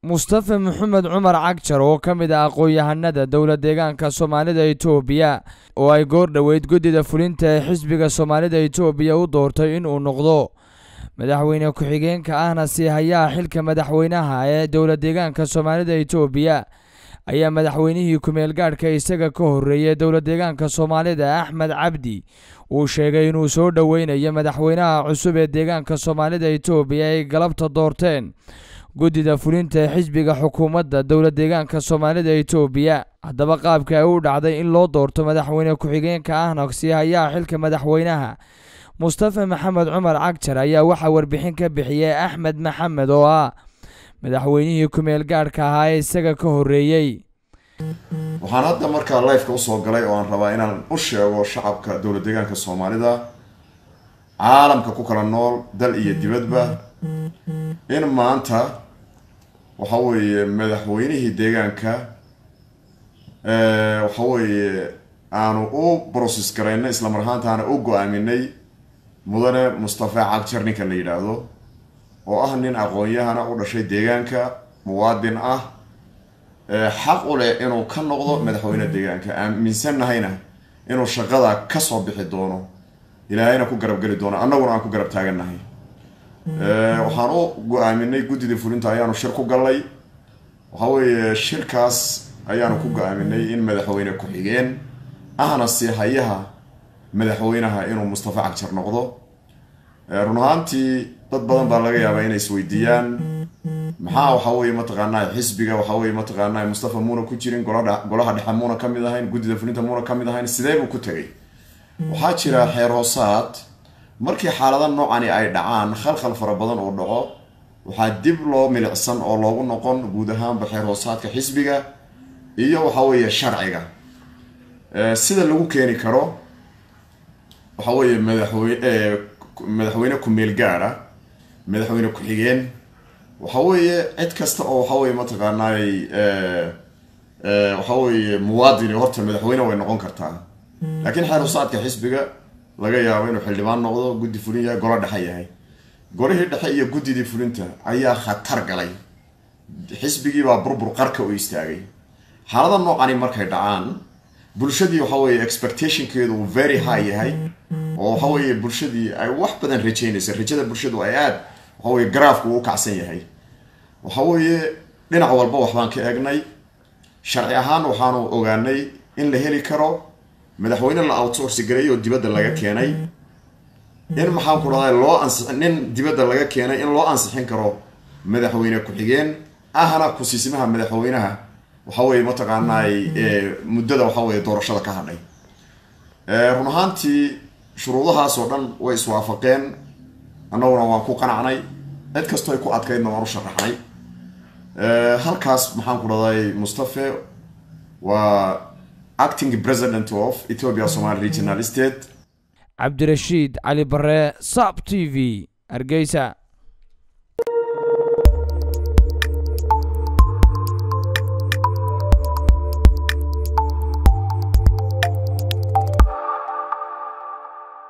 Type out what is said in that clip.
mustafa maxamed cumar cagjar oo ka mid ah aqoon-yahanada dowla deegaanka soomaalida itoobiya oo ay goor dhoweyd guddida fulinta ee xisbiga soomaalida itoobiya u doortay inuu noqdo madaxweyne ku-xigeenka ahna sii hayaha xilka madaxweynaha ee dowla deegaanka soomaalida itoobiya ayaa madaxweynihii ku-meel gaadhka isaga ka horreeyay dowla deegaanka soomaalida axmed cabdi uu sheegay inuu soo dhoweynayo madaxweynaha cusub ee deegaanka soomaalida itoobiya ay galabta doorteen guddida fulinta ee xisbiga xukuumadda dowla deegaanka soomaalida itoobiya haddaba qaabka ay u dhacday in loo doorto madaxweyne ku-xigeenka ahna sii hayaha xilka madaxweynaha mustafa maxamed cumar cagjar ayaa waxaa warbixin ka bixiyey axmed maxamed oo ah madaxweynihii ku-meel gaadhka ahaa ee isaga ka horreeyey waxaan hadda markaa lifeka usoo galay oo aan rabaa inaan u sheego shacabka dowla deegaanka soomaalida caalamka ku kala nool dal iyo dibadba in maanta waxa weeye madaxweynihii deegaanka waxa weeye aanu u brocess garayna isla mar ahaantaana u go-aaminay mudane mustafa cagjar ninka la yidhaahdo oo ah nin aqoon-yahana u dhashay deegaanka muwaadin ah xaq u leh inuu ka noqdo madaxweyne deegaanka aaminsannahayna inuu shaqada kasoo bixi doono ilaahayna ku garab geli doono annaguna aan ku garab taagannahay waxaan u go-aaminay guddida fulinta ayaanu shir ku gallay waxa weeye shirkaas ayaanu ku go-aaminay in madaxweyne ku-xigeen ahna sii hayaha madaxweynaha inuu mustafa cagjar noqdo run ahaantii dad badan baa laga yaabaa inay isweydiiyaan maxaa waxa weye mataqaanaa xisbiga waxa weye mataqaanaa mustafa muuna ku jirin golaa golaha dhexe muuna ka mid ahayn guddida fulinta muuna ka mid ahayn sidee buu ku tegay waxaa jira xeer hoosaad markii xaalada noocani ay dhacaan khalkhal fara badan oo dhaco waxaa dib loo milicsan oo loogu noqon guud ahaanba xeer hoosaadka xisbiga iyo waxa weeye sharciga sida lagu keeni karo waxa weeye madaxweyne madaxweyne ku-meel gaara madaxweyne ku-xigeen waxa weeye cid kasta oo waxa weye mataqaanaay waxa weeye muwaadini horta madaxweyne way noqon kartaa laakiin xeer hoosaadka xisbiga laga yaabo inuu xildhibaan noqdo guddi fulin yahay golo dhexe yahay golihii dhexe iyo guddidii fulinta ayaa khatar galay xisbigiibaa burbur qarka u istaagay xaalada noocani markay dhacaan bulshadii waxa weeye expectationkeedu uu very high yahay oo waxa weeye bulshadii ay wax badan rajeynaysa rajada bulshadu ay aada waxa weye garaafku uu kacsan yahay waxa weeye dhinac walba waxbaan ka eegnay sharci ahaan waxaanu ogaanay in la heli karo madaxweyne la outsourci gareey oo dibadda laga keenay in maxaan ku dhahday loo ansixin nin dibadda laga keenay in loo ansixin karo madaxweyne ku-xigeen ahna ku-siisimaha madaxweynaha waxa weye mataqaanaay muddada waxa weye doorashada ka hadhay run ahaantii shuruudahaas oo dhan way iswaafaqeen annaguna waan ku qanacnay cid kastoo ay ku adkaydna waan u sharaxnay halkaas maxaan ku dhahday mustafe waa acting president of ethiopia somali regional state cabdirashiid cali bare sab t v hargeysa